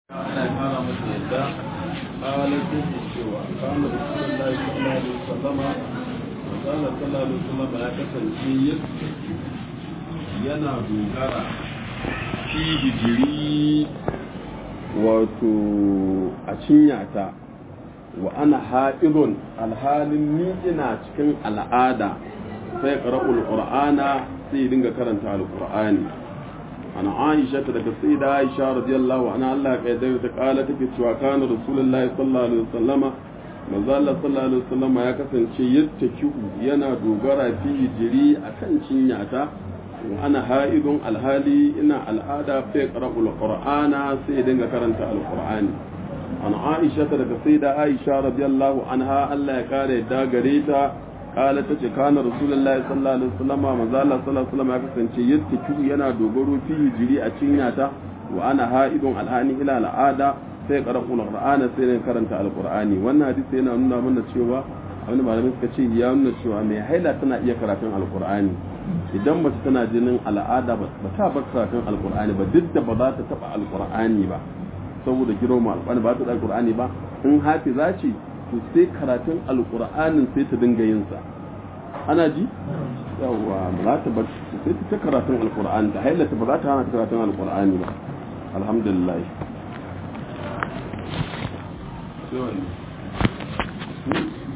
ana kara masa yadda ƙalatin da cewa kama da sunan lai sallallahu alaihi wasallama manzala sallallahu alaihi wasallama ya kasance yana dogara fi hijiri wato a cinyata wa ana ha'idun alhalin ni ina cikin al'ada sai ƙara'ul ƙur'ana sai dinga karanta al-ƙur'ani عن عائشة daga سيدة عائشة رضي الله عنها الله قيدر تقالت take cewa kana rasulullahi sallallahu alaihi wasallama manzo Allah sallallahu alaihi wasallama ya kasance yattaki'u yana dogara fi jiri akan cinyata ana ha'idun alhali ina al'ada fa qara'ul qur'ana sai dinga karanta alqur'ani an Aisha daga Sayyida Aisha radiyallahu anha Allah ya kare da gare ta kala ta ce kana rasulullahi sallallahu alaihi wasallam manzo Allah sallallahu alaihi wasallam ya kasance yattaki yana dogaro fi jiri a cinyata wa ana ha'idun alhani ila al'ada sai qara'ul qur'ana sai ne karanta alqur'ani wannan hadisi yana nuna mana cewa abin malamin suka ce ya nuna cewa mai haila tana iya karatun alqur'ani idan mace tana jinin al'ada ba ta bar karatun alqur'ani ba duk da ba za ta taba alqur'ani ba saboda girma alqur'ani ba ta da alqur'ani ba in hafiza ce to sai karatun alkur'anin sai ta dinga yin sa ana ji yawa ba za ta bar sai ta karatun alkur'ani ta hailata ba za ta hana karatun alkur'ani ba alhamdulillah sai wani